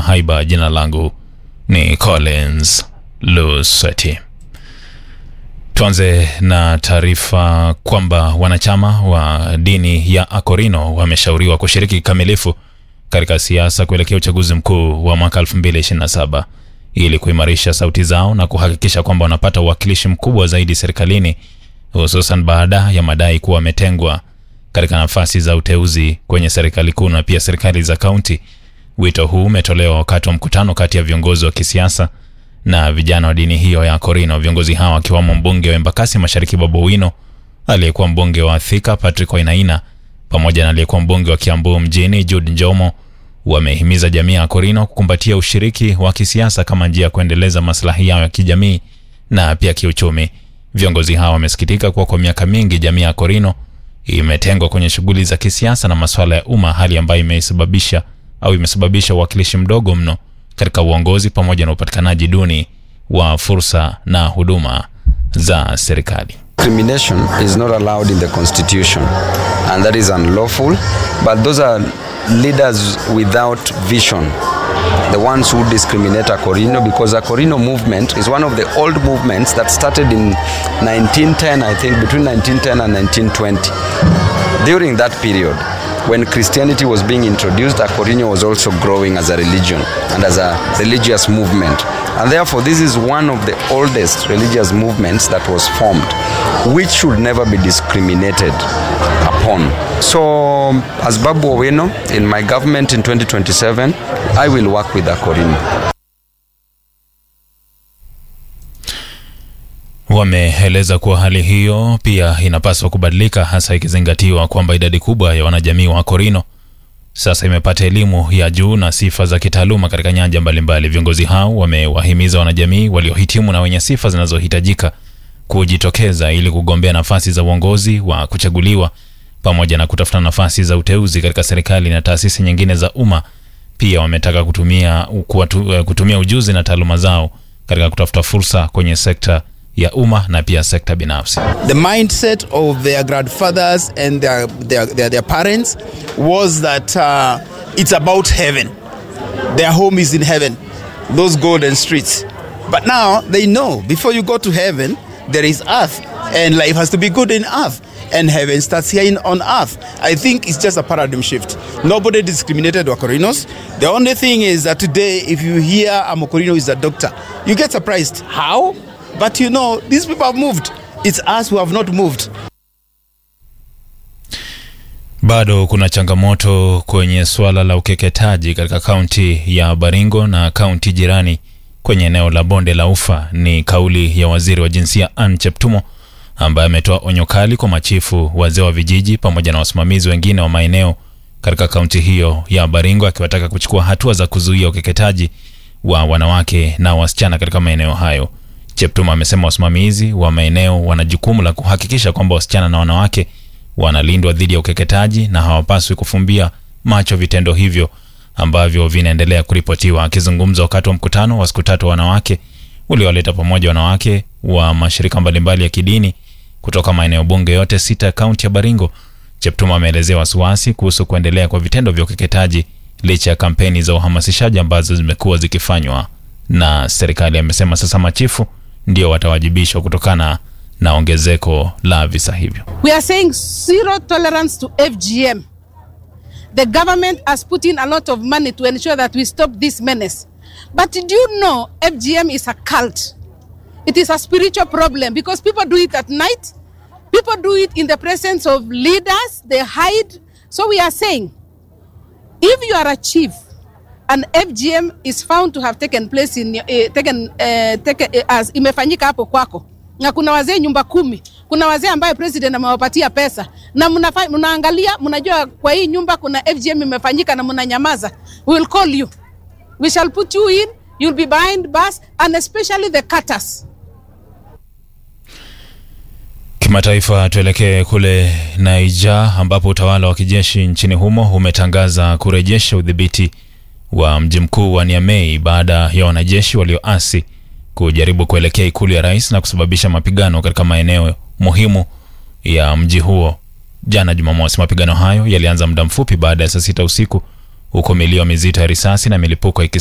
na haiba. Jina langu ni Collins Luseti. Tuanze na taarifa kwamba wanachama wa dini ya Akorino wameshauriwa kushiriki kikamilifu katika siasa kuelekea uchaguzi mkuu wa mwaka 2027 ili kuimarisha sauti zao na kuhakikisha kwamba wanapata uwakilishi mkubwa zaidi serikalini, hususan baada ya madai kuwa wametengwa katika nafasi za uteuzi kwenye serikali kuu na pia serikali za kaunti. Wito huu umetolewa wakati wa mkutano kati ya viongozi wa kisiasa na vijana wa dini hiyo ya Korino. Viongozi hawa wakiwamo mbunge wa Embakasi Mashariki Babu Owino, aliyekuwa mbunge wa Thika Patrick Wainaina pamoja na aliyekuwa mbunge wa Kiambu mjini Jude Njomo wamehimiza jamii ya Korino kukumbatia ushiriki wa kisiasa kama njia ya kuendeleza maslahi yao ya kijamii na pia kiuchumi. Viongozi hawa wamesikitika kuwa kwa miaka mingi jamii ya Korino imetengwa kwenye shughuli za kisiasa na masuala ya umma, hali ambayo imesababisha au imesababisha uwakilishi mdogo mno katika uongozi pamoja na upatikanaji duni wa fursa na huduma za serikali. Discrimination is not allowed in the constitution and that is unlawful but those are leaders without vision the ones who discriminate Akorino because Akorino movement is one of the old movements that started in 1910 I think between 1910 and 1920 during that period when Christianity was being introduced, Akorino was also growing as a religion and as a religious movement. And therefore, this is one of the oldest religious movements that was formed, which should never be discriminated upon. So, as Babu Owino, in my government in 2027, I will work with Akorino. Wameeleza kuwa hali hiyo pia inapaswa kubadilika, hasa ikizingatiwa kwamba idadi kubwa ya wanajamii wa Korino sasa imepata elimu ya juu na sifa za kitaaluma katika nyanja mbalimbali. Viongozi hao wamewahimiza wanajamii waliohitimu na wenye sifa zinazohitajika kujitokeza ili kugombea nafasi za uongozi wa kuchaguliwa pamoja na kutafuta nafasi za uteuzi katika serikali na taasisi nyingine za umma. Pia wametaka kutumia, kuwatu, kutumia ujuzi na taaluma zao katika kutafuta fursa kwenye sekta ya umma na pia sekta binafsi. The mindset of their grandfathers and their, their, their, their parents was that uh, it's about heaven. Their home is in heaven, those golden streets. But now they know before you go to heaven, there is earth, and life has to be good in earth. And heaven starts here in, on earth. I think it's just a paradigm shift. Nobody discriminated Wakorinos. The only thing is that today, if you hear a Mokorino is a doctor, you get surprised. How? But you know, these people have moved. It's us who have not moved. Bado kuna changamoto kwenye suala la ukeketaji katika kaunti ya Baringo na kaunti jirani kwenye eneo la bonde la Ufa. Ni kauli ya waziri wa jinsia Anne Cheptumo ambaye ametoa onyo kali kwa machifu, wazee wa vijiji pamoja na wasimamizi wengine wa maeneo katika kaunti hiyo ya Baringo, akiwataka kuchukua hatua za kuzuia ukeketaji wa wanawake na wasichana katika maeneo hayo. Cheptuma amesema wasimamizi wa maeneo wana jukumu la kuhakikisha kwamba wasichana na wanawake wanalindwa dhidi ya ukeketaji na hawapaswi kufumbia macho vitendo hivyo ambavyo vinaendelea kuripotiwa. Akizungumza wakati wa mkutano wa siku tatu wa wanawake uliowaleta pamoja wanawake wa mashirika mbalimbali ya kidini kutoka maeneo bunge yote sita ya kaunti ya Baringo, Cheptuma ameelezea wasiwasi kuhusu kuendelea kwa vitendo vya ukeketaji licha ya kampeni za uhamasishaji ambazo zimekuwa zikifanywa na serikali. Amesema sasa machifu ndio watawajibishwa kutokana na ongezeko la visa hivyo. We are saying zero tolerance to FGM. The government has put in a lot of money to ensure that we stop this menace. But do you know FGM is a cult? It is a spiritual problem because people do it at night. People do it in the presence of leaders. They hide. So we are saying, if you are a chief and FGM is found to have taken place in uh, taken, uh, taken, uh, as imefanyika hapo kwako na kuna wazee nyumba kumi, kuna wazee ambayo president amewapatia pesa na mnafa, mnaangalia mnajua kwa hii nyumba kuna FGM imefanyika na mnanyamaza, we will call you, we shall put you in, you'll be behind bars and especially the cutters. Kimataifa, tuelekee kule Niger ambapo utawala wa kijeshi nchini humo umetangaza kurejesha udhibiti wa mji mkuu wa Niamey baada ya wanajeshi walioasi kujaribu kuelekea ikulu ya rais na kusababisha mapigano katika maeneo muhimu ya mji huo jana Jumamosi. Mapigano hayo yalianza muda mfupi baada ya saa sita usiku huko milio mizito ya risasi na milipuko